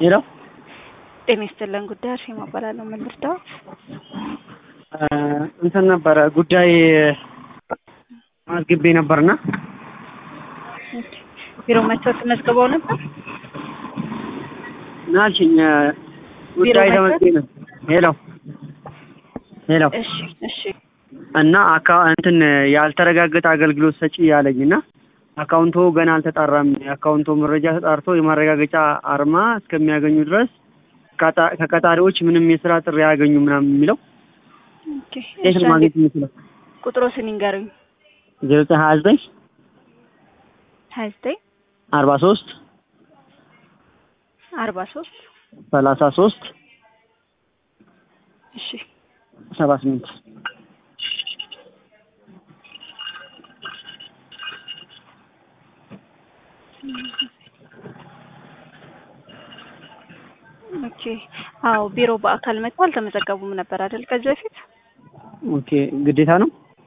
ሄሎ ጤና ይስጥልን ጉዳይ አርሴማ እባላለሁ። ምን ልርዳዎት? እንትን ነበረ ጉዳይ አስገቤ ነበርና ቢሮ መጥተው ተመዝግበው ነበር? ናልሽኝ ጉዳይ ቢሮ ተመዝግቤ ነው። ሄሎ ሄሎ እሺ እሺ እና አካ እንትን ያልተረጋገጠ አገልግሎት ሰጪ ያለኝ እና አካውንቶ ገና አልተጣራም። የአካውንቶ መረጃ ተጣርቶ የማረጋገጫ አርማ እስከሚያገኙ ድረስ ከጣ- ከቀጣሪዎች ምንም የስራ ጥሪ አያገኙ ምናምን የሚለው ኦኬ። የት እሺ፣ ነው ማግኘት የምችለው? ቁጥሮስን ይንገሩኝ። ዜሮ ዘጠኝ ሀያ ዘጠኝ ሀያ ዘጠኝ አርባ ሶስት አርባ ሶስት ሰላሳ ሶስት እሺ ሰባ ስምንት ኦኬ። አዎ ቢሮ በአካል መጥተው አልተመዘገቡም ነበር አይደል? ከዚህ በፊት ኦኬ ግዴታ ነው።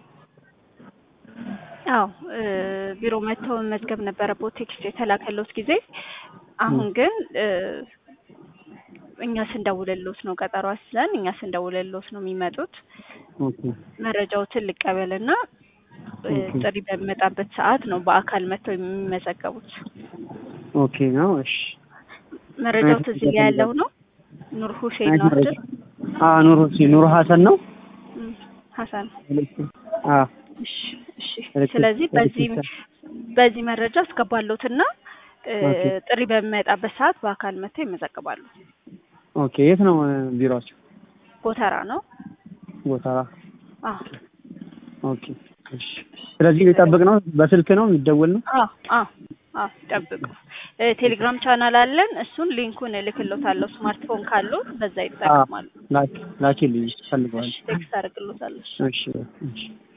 አዎ እ ቢሮ መጥተው መዝገብ ነበረበት ቴክስት የተላከሎት ጊዜ። አሁን ግን እ እኛ ስንደውልሎት ነው ቀጠሮ አስለን እኛ ስንደውልሎት ነው የሚመጡት። ኦኬ መረጃዎትን ልቀበልና እ ኦኬ። ጥሪ በሚመጣበት ሰዓት ነው በአካል መጥተው የሚመዘገቡት። ኦኬ ነው። እሺ መረጃው እዚህ ላይ ያለው ነው። ኑር ሁሴን ነው አይደል? አ ኑር ሁሴን ኑር ሀሰን ነው። እም፣ ሀሰን አ እሺ እሺ። ኤሌክትሪክ- ስለዚህ በዚህ ኤሌክትሪክ በዚህ መረጃ አስገባለሁትና እ ኦኬ። ጥሪ በሚመጣበት ሰዓት በአካል መጥተው ይመዘግባሉ። ኦኬ የት ነው እ፣ ቢሮአቸው? ጎተራ ነው። ጎተራ። አዎ ኦኬ እሺ። ስለዚህ ሊጠብቅ ነው። በስልክ ነው የሚደወል ነው። አዎ አዎ አዎ ጠብቁ። እ ቴሌግራም ቻናል አለን። እሱን ሊንኩን እልክሎታለሁ። ስማርትፎን ካሉት በዛ ይጠቀማሉ። ላኪ ላኪልኝ ፈልገዋል። ቴክስት አደርግሎታለሁ። እሺ እሺ